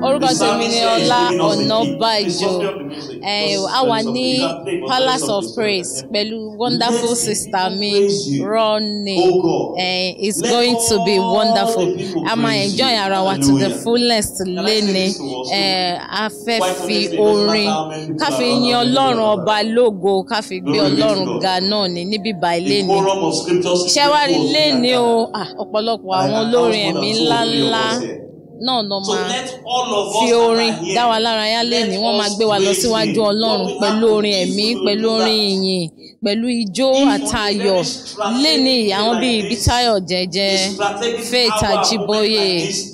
orúkọ tèmi ni ọlá ọ̀nàbàjò a wà ní palace of praise pẹ̀lú wonderful sister mi ronnie uh, it's going to be wonderful a máa enjoy ara wa to the fullest léni a fẹ́ fi orin ká fi yin ọlọ́run ọba lógo ká fi gbé ọlọ́run ga náà ní níbí báyìí léni iṣẹ́ wa rí léni o ọ̀pọ̀lọpọ̀ àwọn olórin ẹ̀mí ńláńlá náà lọ máa fi orin dá wa lára yá lẹ́ni wọ́n máa gbé wa lọ síwájú ọlọ́run pẹ̀lú orin ẹ̀mí pẹ̀lú orin ìyìn pẹ̀lú ijó àtayọ̀ lẹ́ni àwọn bíi Bítáyọ̀ Jẹ́jẹ́ Faith Ajíbóyè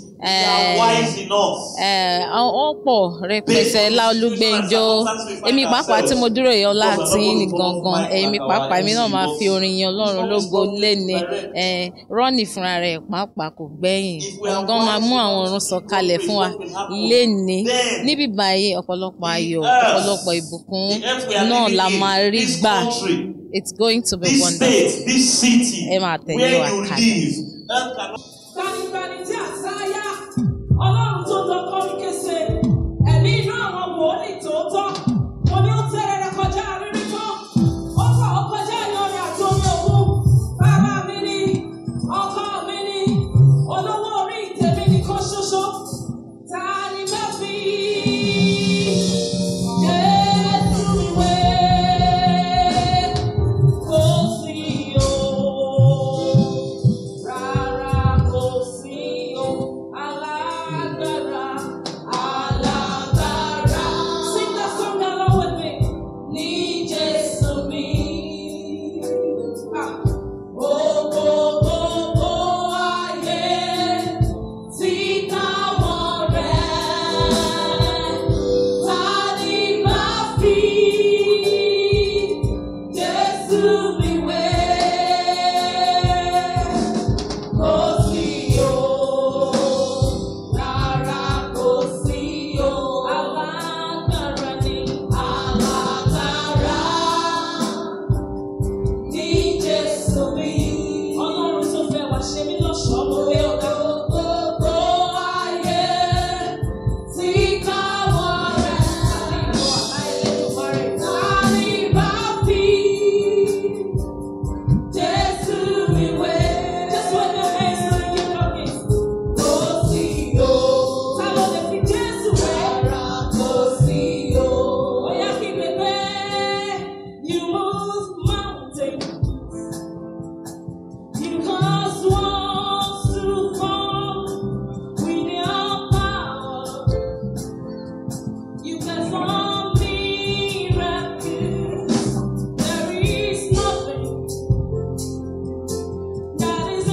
àwọn pọ̀ rẹpẹtẹ láolúgbẹ́njọ́ èmi pàápàá tí mo dúró yìí ọlá àti ní gangan èmi pàápàá èmi náà máa fi orin yin ọlọ́run lógo lẹ́ni rọ́ọ̀nì fúnra rẹ̀ pàápàá kò gbẹ̀yìn gangan máa mú àwọn ọ̀run sọ̀kalẹ̀ fún wa lẹ́ni níbí báyìí ọ̀pọ̀lọpọ̀ ayọ̀ ọ̀pọ̀lọpọ̀ ìbùkún náà la máa rí gbà it's going to be wonderful ẹ máa tẹ̀lé wa kalẹ̀. Gbanibani tí àsáyá, ọlọ́run tó dọ́kọ́ ní kése, ẹ̀mí inú àwọn wòlíì tòótọ́, mo ní ó tẹ̀lé rẹ kọjá rírí tán, ó fà ó kọjá ìyanrìn àti omi òkun, bàbá mi ni, ọkọ mi ni, olówó orí ìtẹ̀mí nìkan ṣoṣo, ta ni bá fi Jésù ìwé kò sí o. Rárá kò sí o, alágbára, alágbára. Sing that song along with me. Ní Jésù mi. Ah. Gbogbo gbogbo ayé tí káwọn rẹ̀. Ta ni bá fi Jésù mi wé? Kò sí o, rárá kò sí o, alágbára ni alágbára ní Jésù mi. Ọlọ́run tó fẹ́ wá ṣe mí lọ́ṣọ̀ọ́ mo gbé ọ̀gá. Gbogbo ayé tí káwọ́ rẹ̀. Àlejò àláìlẹ́dùnmarè. Ta ni bá fi Jésù mi wé? Just wave your hands to the King of Kings. Kò sí o. Ta ló lè fi Jésù wé? Rárá kò sí o. Ó yá kí pépé. You move mountains. You cause walls to fall with your power. You perform miracles. There is nothing that is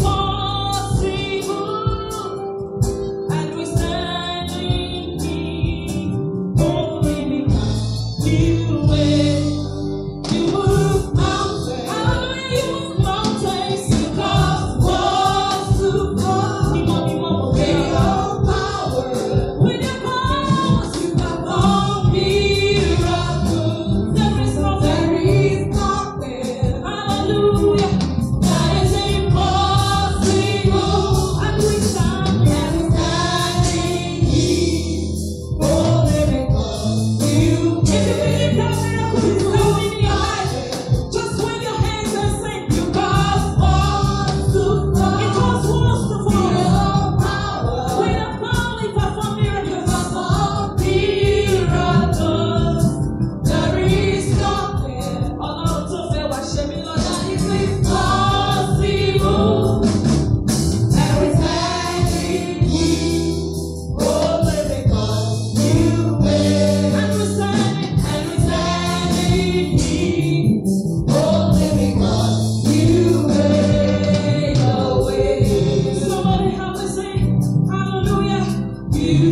impossible. And we stand in need only because you will. You move mountains. Hallelujah, you move mountains. You cause walls to fall. Ní mọ̀ ní mọ̀ mọ̀ With your power. With your powers, you perform miracles. There is nothing. There is nothing. Hallelujah. That is impossible. And we stand. And we stand in need. Only because you If you believe that miracle is coming in your life, just wave your hands and sing. You cause walls to fall. You cause walls to fall. Your power. With the power, you perform miracles. Perform miracles. There is nothing. Ọlọ́run tó fẹ́ wá ṣe mí lọ́jà ní sí possible. And we stand in need. Only because you will. And we stand, and we stand in need. Only because you made a way. Somebody help me sing, hallelujah. You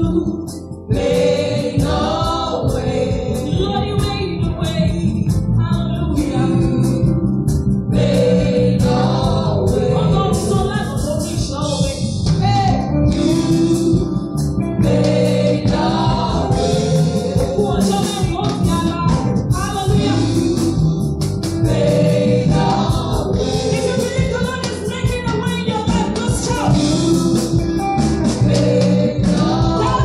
made a way. Lord, you made a way. Hallelujah. Made a way. Ọlọ́run tó lẹ́nu tó ní ìṣọ́ Hey, you made a way. Òkú ọjọ́ mẹ́rin ó fi àlá. Hallelujah. Made a way. If you believe the Lord is making a way in your life, let's shout. Made a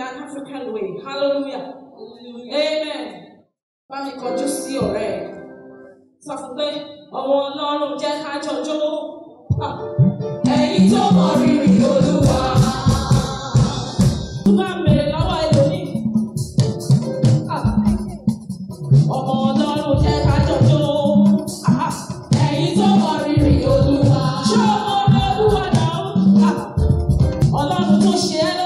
an African way. Hallelujah. Amen. Bá mi kọjú sí ọ̀rẹ́ ẹ̀. Sọ fún pé ọmọ Ọlọ́run jẹ́ ká jọjọ́. Ah. Ẹ̀yin tó mọ rírì Olúwa. Tó bá ń bèrè lọ́wọ́ ẹlòmíì. Ah. Ọmọ Ọlọ́run jẹ́ ká jọjọ́. Ah. Ẹ̀yin tó mọ rírì Olúwa. Ṣé ọmọ ọ̀rẹ́ Olúwa náà? Ah. Ọlọ́run tó ṣe ẹ́